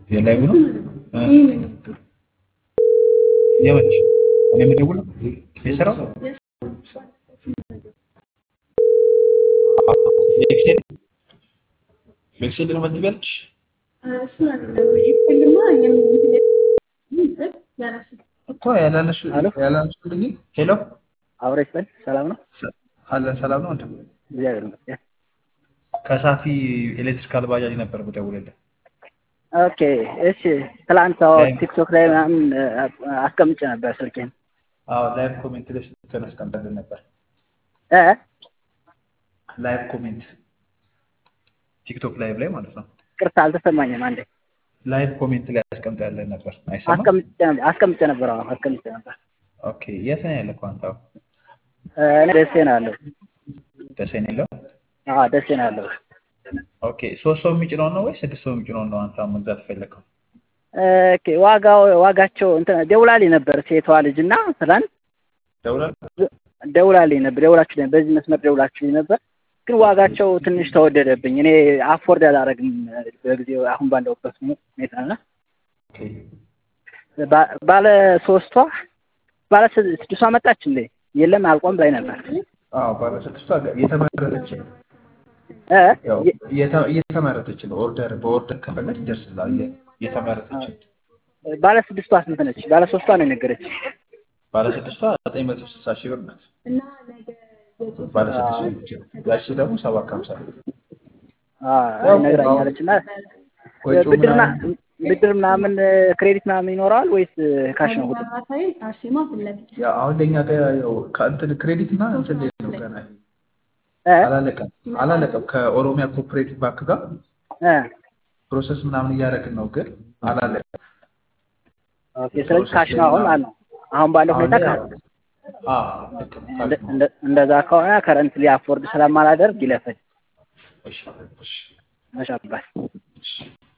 የላይቭ ነው የመች እኔ የምደውለው የስራው ኤክሴል በኤክሴል ነው መትበልች እኮ ያላለሽ ያላለሽልኝ ሄሎ አብረ ይስጠን። ሰላም ነው አለን ሰላም ነው ወንድም እግዚአብሔር ይመስገን። ከሳፊ ኤሌክትሪካል ባጃጅ ነበር የምደውልልህ ኦኬ እሺ። ትላንት አዎ ቲክቶክ ላይ ምናምን አስቀምጬ ነበር ስልኬን። አዎ ላይቭ ኮሜንት ላይ ስትከን አስቀምጠልን ነበር እ ላይቭ ኮሜንት ቲክቶክ ላይቭ ላይ ማለት ነው ቅርታ አልተሰማኝም። አንዴ ላይቭ ኮሜንት ላይ አስቀምጠልን ነበር አይሰማም አስቀምጬ አስቀምጬ ነበር። አዎ አስቀምጬ ነበር። ኦኬ የት ነው ያለከው አንተ አሁን እኔ ደሴ ነው ያለው። ደሴ ነው ያለው አዎ ደሴ ነው ያለው። ኦኬ ሶስት ሰው የሚጭነውን ነው ወይ ስድስት ሰው የሚጭነውን ነው አንተ አሁን መግዛት ፈለግከው ኦኬ ዋጋው ዋጋቸው እንትን ደውላልኝ ነበር ሴቷ ልጅ እና ትላንት ደውላል ደውላልኝ ነበር ደውላችሁ ነበር በዚህ መስመር ደውላችሁልኝ ነበር ግን ዋጋቸው ትንሽ ተወደደብኝ። እኔ አፎርድ አላደርግም በጊዜው አሁን ባለሁበት ሁኔታ እና ኦኬ ባ- ባለ ሶስቷ ባለ ስድስቷ መጣች እንዴ? የለም አልቆም ላይ ነበር አዎ ባለ ስድስቷ የተመረተች ነው እ ያው እየተ- እየተመረተች ነው ኦርደር በኦርደር ከፈለግ ይደርስልሃል የ- የተመረተች ባለ ስድስቷ ስንት ነች? ባለ ሶስቷ ነው የነገረች። ባለ ስድስቷ ዘጠኝ መቶ ስልሳ ሺህ ብር ናት ባለ ስድስቱ ብቻ ያቺ ደግሞ ሰባት ከሀምሳ ብር አዎ ነግራኛለች እና ወጪው ብድር ና- ምናምን ብድር ምናምን ክሬዲት ምናምን ይኖረዋል ወይስ ካሽ ነው? ሁሉ ያው አሁን ለኛ ጋር ያው ከእንትን ክሬዲት እና እንትን ላይ ነው ገና እ አላለቀም አላለቀም ከኦሮሚያ ኮኦፕሬቲቭ ባንክ ጋር እ ፕሮሰስ ምናምን እያደረግን ነው ግን አላለቀም ኦኬ ስለዚህ ካሽ ነው አሁን ማለት ነው። አሁን ባለው አሁን ሁኔታ ላይ ካሽ ያው አዎ ልክ ነው ካሽ እንደ- ነው እንደ- እንደዛ ከሆነ ከረንትሊ አፎርድ ስለማላደርግ ይለፈኝ እሺ እሺ መሻባል እሺ